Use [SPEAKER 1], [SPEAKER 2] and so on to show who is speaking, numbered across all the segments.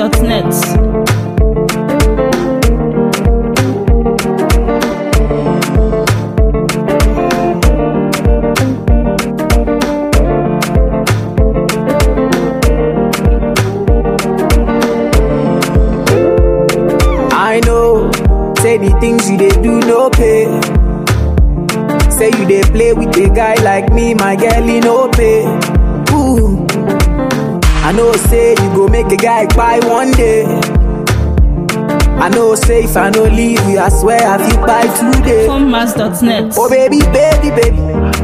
[SPEAKER 1] formmas.net.
[SPEAKER 2] I know, say the things you they do no pay. Say you they play with a guy like me, my girl, he no pay. Ooh, I know, say you go make a guy buy one day. I know, say if I no leave you, I swear I feel buy today.
[SPEAKER 1] formmas.net.
[SPEAKER 2] Oh baby, baby, baby,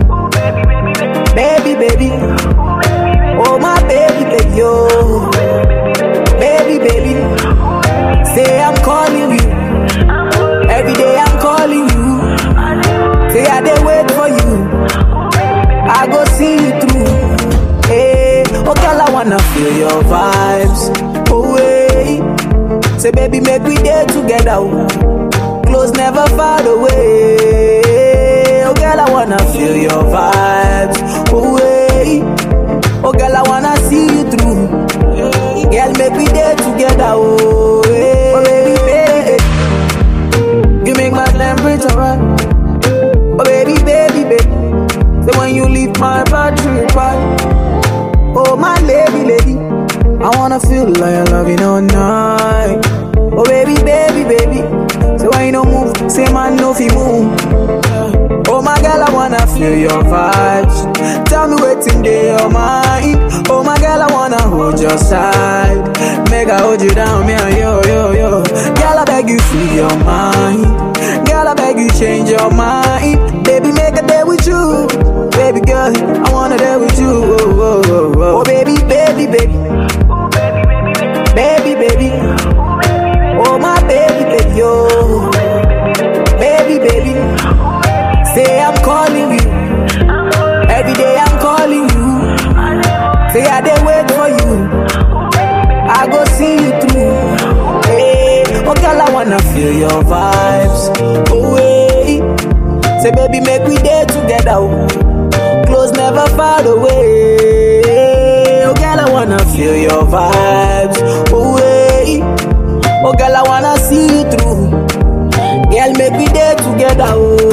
[SPEAKER 2] baby, baby. Oh my baby, baby, oh, baby, baby. Say I'm calling you. Every day I'm calling you. Say I dey wait for you. I go see you through. Hey, oh girl, I wanna feel your vibes. Oh wait. Say baby, make we day together. oh. Close never far away. Oh girl, I wanna feel your vibes. Oh wait. Oh girl, I wanna see you through. Girl, make we day together. Oh, hey. oh baby, baby. You make my temperature right. Oh baby, baby, baby. Say when you leave my battery right. Oh my lady, lady. I wanna feel like I love you all night. Oh baby, baby, baby. Say when you don't move, say man no fi move. Oh my girl, I wanna feel your vibes. Tell me what's in your mind. Oh my girl, I wanna hold your side. Make I hold you down, me and yo, yo, yo. Girl, I beg you, free your mind. Girl, I beg you, change your mind. Baby, make a day with you. Baby girl, I wanna day with you. Oh, oh, oh, oh. oh baby, baby, baby. Baby, baby. Oh my baby, baby, oh. Baby, baby. Say I'm calling you. Every day I'm calling you. Say I dey wait for you. I go see you through. Hey, oh girl, I wanna feel your vibes. Oh wait. Say baby, make we day together. oh. Close never far away. Oh girl, I wanna feel your vibes. Oh wait. Oh girl, I wanna see you through. Girl, make we day together. Oh.